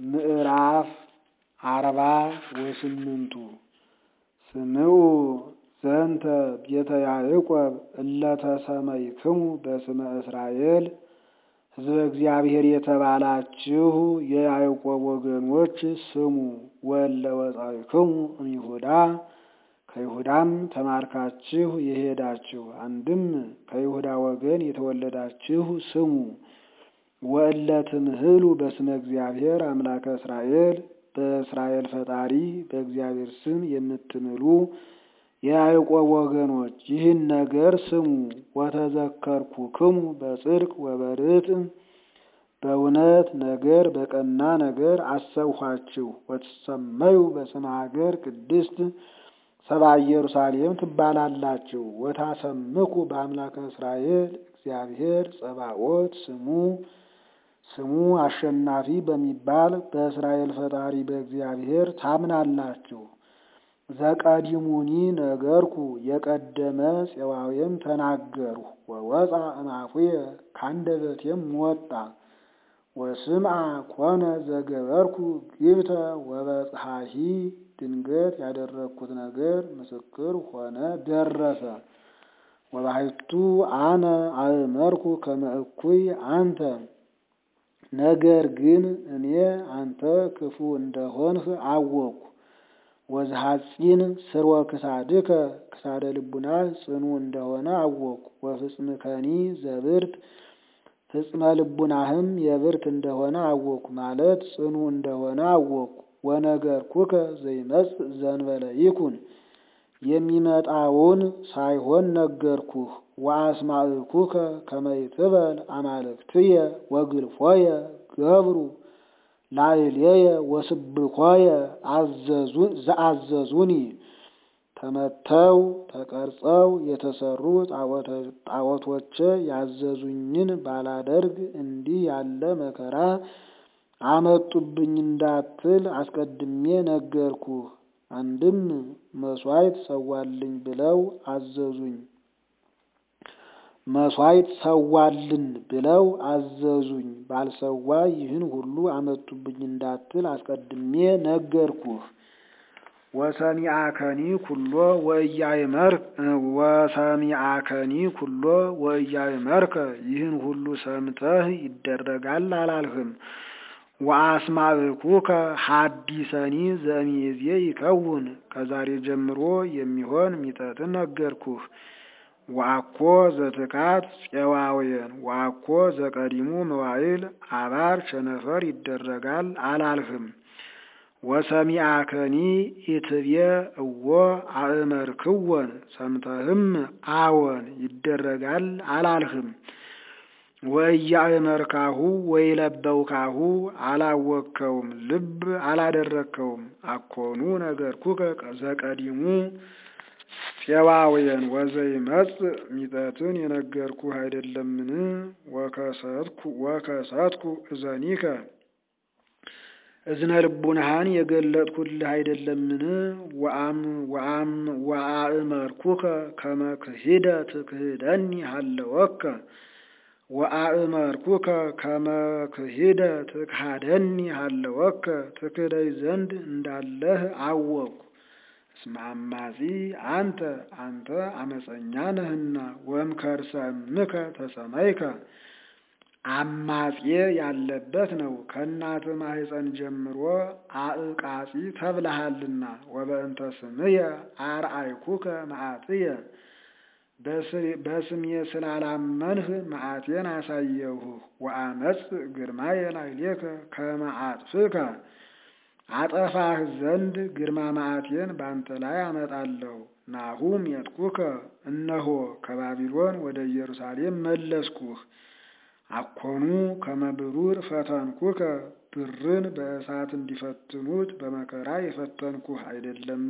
ምዕራፍ አርባ ወስምንቱ ስምዑ ዘንተ ቤተ ያዕቆብ እለ ተሰመይክሙ በስመ እስራኤል ሕዝበ እግዚአብሔር የተባላችሁ የያዕቆብ ወገኖች ስሙ። ወእለ ወጻእክሙ እምይሁዳ ከይሁዳም ተማርካችሁ የሄዳችሁ አንድም ከይሁዳ ወገን የተወለዳችሁ ስሙ። ወእለ ትምህሉ በስመ እግዚአብሔር አምላከ እስራኤል በእስራኤል ፈጣሪ በእግዚአብሔር ስም የምትምሉ የያዕቆብ ወገኖች ይህን ነገር ስሙ። ወተዘከርኩክሙ በጽድቅ ወበርትዕ በእውነት ነገር በቀና ነገር አሰብኋችሁ። ወትሰመዩ በስመ ሀገር ቅድስት ሰብአ ኢየሩሳሌም ትባላላችሁ። ወታሰምኩ በአምላከ እስራኤል እግዚአብሔር ጸባኦት ስሙ ስሙ አሸናፊ በሚባል በእስራኤል ፈጣሪ በእግዚአብሔር ታምናላችሁ። ዘቀዲሙኒ ነገርኩ የቀደመ ፄዋዌም ተናገርሁ። ወወፃ እምአፉየ ካንደበቴም ወጣ። ወስምዐ ኮነ ዘገበርኩ ግብተ ወበጽሐሂ ድንገት ያደረግኩት ነገር ምስክር ሆነ ደረሰ። ወባሕቱ አነ አእመርኩ ከመ እኩይ አንተ ነገር ግን እኔ አንተ ክፉ እንደሆንህ አወቅሁ። ወዝሐፂን ስርወ ክሳድከ ክሳደ ልቡናህ ጽኑ እንደሆነ አወቅሁ። ወፍጽምከኒ ዘብርት ፍጽመ ልቡናህም የብርት እንደሆነ አወቅሁ ማለት ጽኑ እንደሆነ አወቅሁ። ወነገርኩከ ዘይመጽእ ዘእንበለ ይኩን የሚመጣውን ሳይሆን ነገርኩህ። ወአስማዕኩከ ከመ ይትበል አማልክትየ ወግልፎየ ገብሩ ላዕሌየ ወስብኮየ ዘአዘዙኒ ተመተው ተቀርጸው የተሰሩ ጣዖቶቼ ያዘዙኝን ባላደርግ እንዲህ ያለ መከራ አመጡብኝ እንዳትል አስቀድሜ ነገርኩህ። አንድም መሥዋዕት ሰዋልኝ ብለው አዘዙኝ መሥዋዕት ሰዋልን ብለው አዘዙኝ ባልሰዋ ይህን ሁሉ አመጡብኝ እንዳትል አስቀድሜ ነገርኩህ። ወሰሚአከኒ ኩሎ ወኢያእመርክ ወሰሚአከኒ ኩሎ ወኢያእመርከ ይህን ሁሉ ሰምተህ ይደረጋል አላልህም። ወአስማዕኩከ ሐዲሰኒ ዘእምይእዜ ይከውን ከዛሬ ጀምሮ የሚሆን ሚጠትን ነገርኩህ። ወአኮ ዘትካት ፄዋውያን ወአኮ ዘቀዲሙ መዋዕል አባር ቸነፈር ይደረጋል አላልህም። ወሰሚአከኒ ኢትብየ እወ አእመርክወን ሰምተህም አዎን ይደረጋል አላልህም። ወኢያእመርካሁ ወኢለበውካሁ አላወቅከውም ልብ አላደረግከውም። አኮኑ ነገርኩከ ዘቀዲሙ ፄዋውያን ወዘይመጽእ ሚጠትን የነገርኩህ አይደለምን? ወከሰትኩ እዘኒከ እዝነ ልቡናህን የገለጥኩልህ አይደለምን? ወአእመርኩከ ከመ ክሂደ ትክህደኒ ሀለወከ ወአእመርኩከ ከመ ክሂደ ትክሃደኒ ሀለወከ ትክደይ ዘንድ እንዳለህ አወቅኩ። እስመ አማጺ አንተ አንተ አመፀኛ ነህና ወእምከርሰ እምከ ተሰመይከ አማጼ ያለበት ነው። ከእናት ማህፀን ጀምሮ አዕቃጺ ተብለሃልና። ወበእንተ ስምየ አርአይኩከ መዓትየ በስሜ ስላላመንህ መዓቴን አሳየሁህ። ወአመጽ ግርማየ ላዕሌከ ከመ አጥፍከ አጠፋህ ዘንድ ግርማ መዓቴን ባንተ ላይ አመጣለሁ። ናሁ ሜጥኩከ እነሆ ከባቢሎን ወደ ኢየሩሳሌም መለስኩህ። አኮኑ ከመ ብሩር ፈተንኩከ ብርን በእሳት እንዲፈትኑት በመከራ የፈተንኩህ አይደለም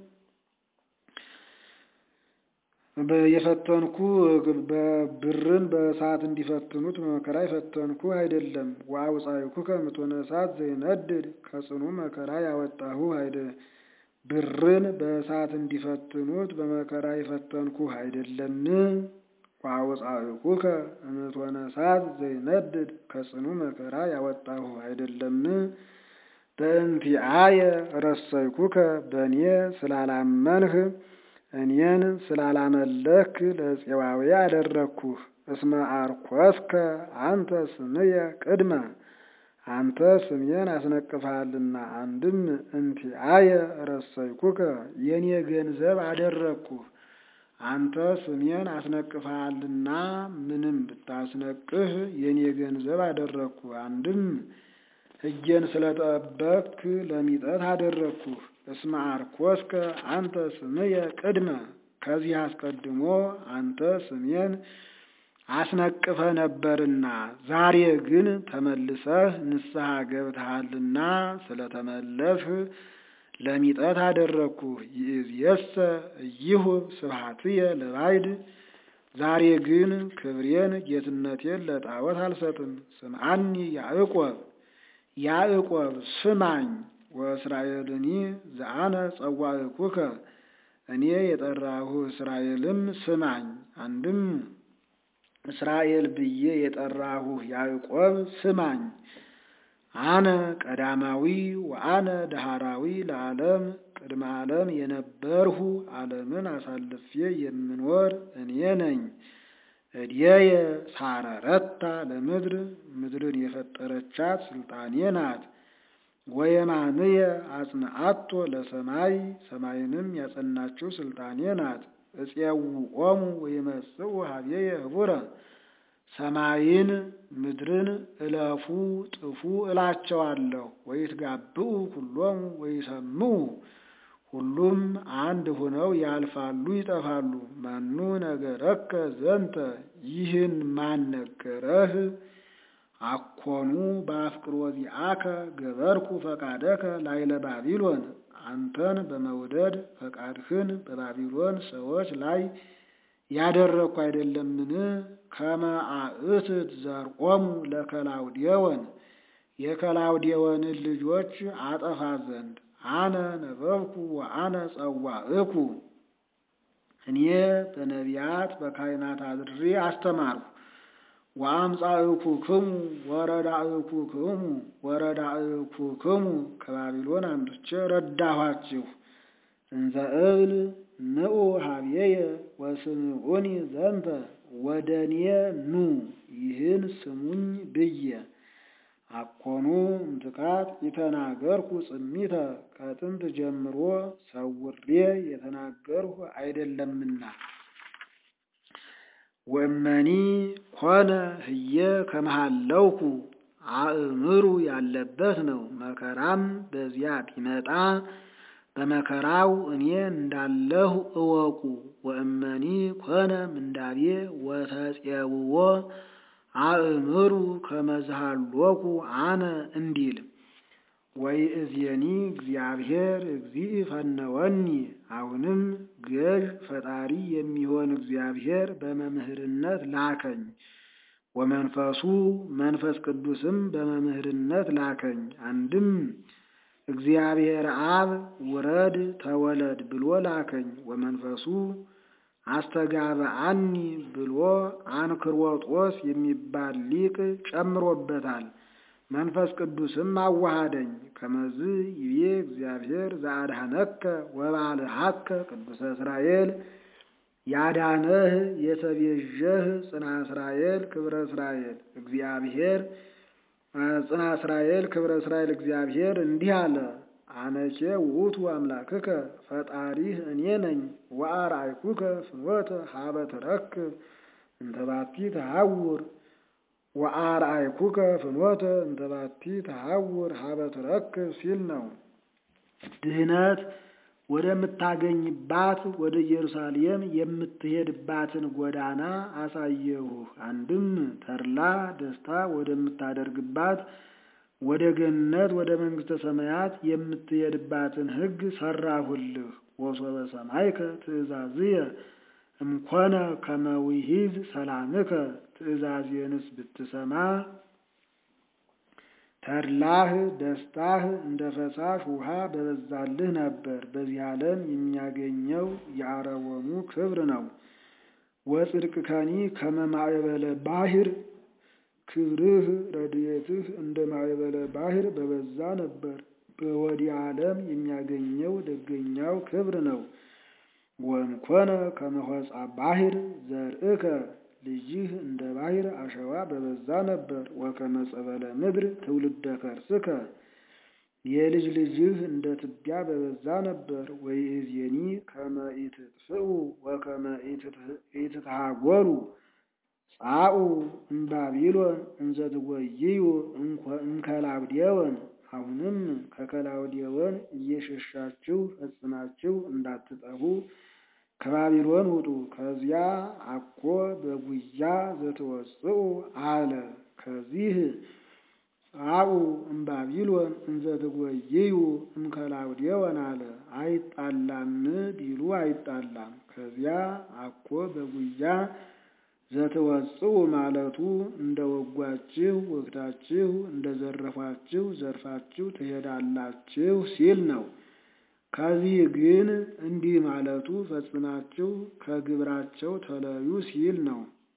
የፈተንኩ ብርን በእሳት እንዲፈትኑት በመከራ የፈተንኩ አይደለም። ወአውፃእኩከ እምእቶነ እሳት ዘይነድድ ከጽኑ መከራ ያወጣሁ አይደ ብርን በእሳት እንዲፈትኑት በመከራ የፈተንኩ አይደለም። ወአውፃእኩከ እምእቶነ እሳት ዘይነድድ ከጽኑ መከራ ያወጣሁ አይደለም። በእንቲአየ ረሰይኩከ በእኔ ስላላመንህ እኔን ስላላመለክ ለፄዋዊ አደረግኩህ። እስመ አርኮስከ አንተ ስምየ ቅድመ አንተ ስሜን አስነቅፈሃልና። አንድም እንቲአየ ረሰይኩከ የኔ ገንዘብ አደረግኩህ። አንተ ስሜን አስነቅፈሃልና ምንም ብታስነቅህ የኔ ገንዘብ አደረግኩህ። አንድም ሕጌን ስለጠበቅክ ለሚጠት አደረግኩህ። እስመ አርኮስከ አንተ ስምየ ቅድመ ከዚህ አስቀድሞ አንተ ስሜን አስነቅፈ ነበርና ዛሬ ግን ተመልሰህ ንስሐ ገብተሃልና ስለተመለስህ ለሚጠት አደረግኩህ። ይእዜሰ ኢይሁብ ስብሐትየ ለባዕድ ዛሬ ግን ክብሬን ጌትነቴን ለጣዖት አልሰጥም። ስምዓኒ ያዕቆብ ያዕቆብ ስማኝ፣ ወእስራኤልኒ ዘአነ ጸዋዕኩከ እኔ የጠራሁህ እስራኤልም ስማኝ። አንድም እስራኤል ብዬ የጠራሁህ ያዕቆብ ስማኝ። አነ ቀዳማዊ ወአነ ዳህራዊ ለዓለም ቅድመ ዓለም የነበርሁ ዓለምን አሳልፌ የምኖር እኔ ነኝ። እድየየ ሳረረታ ለምድር ምድርን የፈጠረቻት ስልጣኔ ናት። ወየማንየ አጽንዓቶ ለሰማይ ሰማይንም ያጸናችው ስልጣኔ ናት። እፄውዖሙ ወይመጽኡ ሀቤየ ህቡረ ሰማይን ምድርን እለፉ ጥፉ እላቸዋለሁ። ወይትጋብኡ ሁሎሙ ወይሰምዑ ሁሉም አንድ ሆነው ያልፋሉ ይጠፋሉ። መኑ ነገረከ ዘንተ ይህን ማን ነገረህ? አኮኑ በአፍቅሮ ዚአከ ገበርኩ ፈቃደከ ላይለ ባቢሎን አንተን በመውደድ ፈቃድህን በባቢሎን ሰዎች ላይ ያደረግኩ አይደለምን? ከመ አእትት ዘርቆሙ ለከላውዴዎን የከላውዴዎንን ልጆች አጠፋ ዘንድ አነ ነበብኩ ወአነ ጸዋዕኩ እኔ በነቢያት በካህናት አድሬ አስተማርኩ። ወአምጻእኩክሙ ወረዳእኩክሙ ወረዳእኩክሙ ከባቢሎን አምጥቼ ረዳኋችሁ። እንዘ እብል ንዑ ሀቤየ ወስምዑኒ ዘንተ ወደ እኔ ኑ ይህን ስሙኝ ብዬ አኮኑ እምትካት የተናገርኩ ጽሚተ ከጥንት ጀምሮ ሰውሬ የተናገርሁ አይደለምና። ወእመኒ ኮነ ህየ ከመሃለውኩ አእምሩ ያለበት ነው። መከራም በዚያ ቢመጣ በመከራው እኔ እንዳለሁ እወቁ። ወእመኒ ኮነ ምንዳቤ ወተፄውዖ አእምሩ ከመዝሃሎኩ አነ እንዲል ወይእዜኒ እግዚአብሔር እግዚእ ፈነወኒ። አሁንም ገዥ ፈጣሪ የሚሆን እግዚአብሔር በመምህርነት ላከኝ። ወመንፈሱ መንፈስ ቅዱስም በመምህርነት ላከኝ። አንድም እግዚአብሔር አብ ውረድ ተወለድ ብሎ ላከኝ። ወመንፈሱ አስተጋብአኒ ብሎ አንክሮጦስ የሚባል ሊቅ ጨምሮበታል። መንፈስ ቅዱስም አዋሃደኝ። ከመዝ ይቤ እግዚአብሔር ዘአድኀነከ ወባልሐከ ቅዱሰ እስራኤል ያዳነህ የተቤዠህ ጽና እስራኤል ክብረ እስራኤል እግዚአብሔር ጽና እስራኤል ክብረ እስራኤል እግዚአብሔር እንዲህ አለ። አነኬ ውእቱ አምላክከ ፈጣሪህ እኔ ነኝ። ወአርአይኩከ ፍኖተ ሀበ ትረክብ እንተ ባቲ ተሐውር ወአርአይኩከ ፍኖተ እንተ ባቲ ተሐውር ሀበ ትረክብ ሲል ነው። ድህነት ወደምታገኝባት ወደ ኢየሩሳሌም የምትሄድባትን ጎዳና አሳየሁህ። አንድም ተድላ ደስታ ወደምታደርግባት ወደ ገነት ወደ መንግሥተ ሰማያት የምትሄድባትን ሕግ ሰራሁልህ። ወሶበ ሰማይከ ትእዛዝየ እምኮነ ከመ ውሒዝ ሰላምከ ትእዛዜንስ ብትሰማ ተድላህ ደስታህ እንደ ፈሳሽ ውሃ በበዛልህ ነበር። በዚህ ዓለም የሚያገኘው የአረወሙ ክብር ነው። ወጽድቅ ከኒ ከመ ማዕበለ ባሕር ክብርህ ረድኤትህ እንደ ማዕበለ ባሕር በበዛ ነበር። በወዲህ ዓለም የሚያገኘው ደገኛው ክብር ነው። ወእምኮነ ከመሆፃ ባሕር ዘርእከ ልጅህ እንደ ባሕር አሸዋ በበዛ ነበር። ወከመ ጸበለ ምድር ትውልደ ከርስከ የልጅ ልጅህ እንደ ትቢያ በበዛ ነበር። ወይእዜኒ ከመ ኢትጥፍኡ ወከመ ኢትትሃጐሉ ጻኡ እምባቢሎን እንዘ ትጐይዩ እምከላውዴዎን አሁንም ከከላውዴዎን እየሸሻችሁ ፈጽማችሁ እንዳትጠፉ ከባቢሎን ውጡ። ከዚያ አኮ በጉያ ዘትወጽኡ አለ። ከዚህ ጻኡ እምባቢሎን እንዘ ትጐይዩ እምከላውዴዎን አለ። አይጣላም ቢሉ አይጣላም። ከዚያ አኮ በጉያ ዘትወጽኡ ማለቱ እንደ ወጓችሁ ወግታችሁ እንደ ዘረፏችሁ ዘርፋችሁ ትሄዳላችሁ ሲል ነው። ከዚህ ግን እንዲህ ማለቱ ፈጽማችሁ ከግብራቸው ተለዩ ሲል ነው።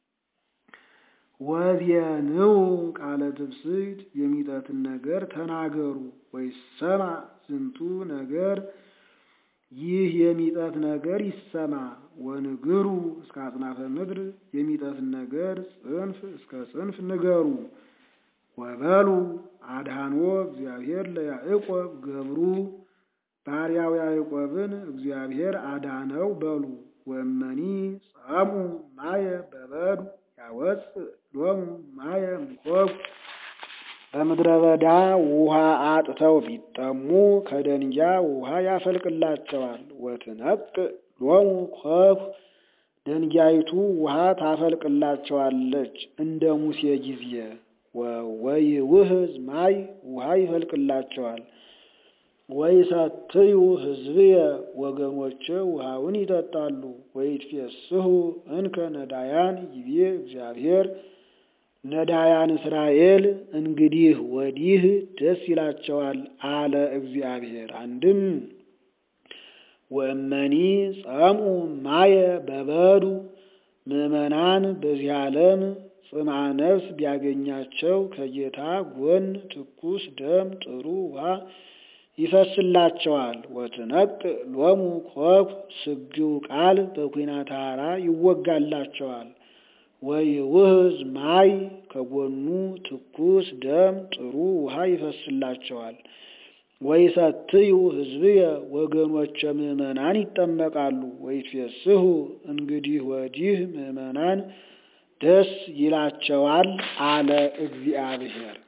ወዜንው ቃለ ትብስት የሚጠትን ነገር ተናገሩ። ወይሰማ ዝንቱ ነገር ይህ የሚጠት ነገር ይሰማ። ወንግሩ እስከ አጽናፈ ምድር የሚጠትን ነገር ጽንፍ እስከ ጽንፍ ንገሩ። ወበሉ አድኃኖ እግዚአብሔር ለያዕቆብ ገብሩ ባሪያው ያዕቆብን እግዚአብሔር አዳነው በሉ። ወመኒ ጸሙ ማየ በበዱ ያወፅእ ሎሙ ማየ እምኮኩ በምድረ በዳ ውሃ አጥተው ቢጠሙ ከደንጊያ ውሃ ያፈልቅላቸዋል። ወትነቅዕ ሎሙ ኮኩ ደንጊያይቱ ውሃ ታፈልቅላቸዋለች እንደ ሙሴ ጊዜ። ወይውህዝ ማይ ውሃ ይፈልቅላቸዋል። ወይሰትዩ ሕዝብየ ወገኖቼ ውሃውን ይጠጣሉ። ወይትፌስሑ እንከ ነዳያን ይቤ እግዚአብሔር ነዳያን እስራኤል እንግዲህ ወዲህ ደስ ይላቸዋል አለ እግዚአብሔር። አንድም ወእመኒ ጸምኡ ማየ በበዱ ምዕመናን በዚህ ዓለም ጽምዓ ነፍስ ቢያገኛቸው ከጌታ ጎን ትኩስ ደም ጥሩ ውሃ ይፈስላቸዋል። ወትነቅዕ ሎሙ ኮኩ ስግው ቃል በኩናተ ሐራ ይወጋላቸዋል። ወይውህዝ ማይ ከጎኑ ትኩስ ደም ጥሩ ውሃ ይፈስላቸዋል። ወይሰትዩ ሕዝብየ ወገኖቼ ምዕመናን ይጠመቃሉ። ወይትፌስሑ እንግዲህ ወዲህ ምዕመናን ደስ ይላቸዋል አለ እግዚአብሔር።